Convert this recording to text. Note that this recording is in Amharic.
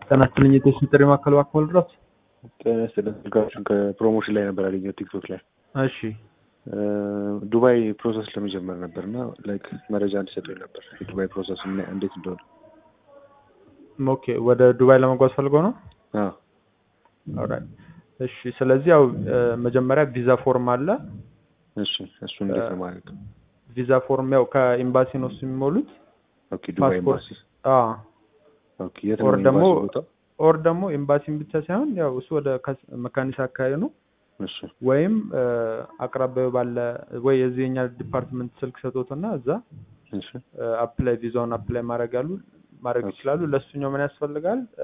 ጤና ይስጥልኝ የቴስን ጥሪ ማዕከል እባክዎ ልድረስ? ጤና ይስጥልኝ ስልካችሁን ከፕሮሞሽን ላይ ነበር ያገኘሁት ቲክቶክ ላይ እሺ ዱባይ ፕሮሰስ ለመጀመር ነበር እና ላይክ መረጃ እንዲሰጡኝ ነበር የዱባይ ፕሮሰስ ምን- እንዴት እንደሆነ ኦኬ ወደ ዱባይ ለመጓዝ ፈልገው ነው? አዎ ኦልራይት እሺ ስለዚህ ያው እ፣ መጀመሪያ ቪዛ ፎርም አለ እሺ እሱ እንዴት ነው ማለት ነው ቪዛ ፎርም ያው ከኤምባሲ ነው እሱ የሚሞሉት ኦኬ ዱባይ ፓስፖርት ኤምባሲ አዎ ኦኬ የት ነው ኦር ደግሞ ኤምባሲ ቦታው ኦር ደግሞ ኤምባሲን ብቻ ሳይሆን ያው እሱ ወደ ከስ- መካኒሳ አካባቢ ነው እሺ ወይም እ፣ አቅራቢያው ባለ ወይ የዚህ የኛ ዲፓርትመንት ስልክ ሰጥቶትና እዛ እሺ አፕላይ ቪዛውን አፕላይ ማድረግ ያሉ ማድረግ ኦኬ። ይችላሉ። ለእሱኛው ምን ያስፈልጋል?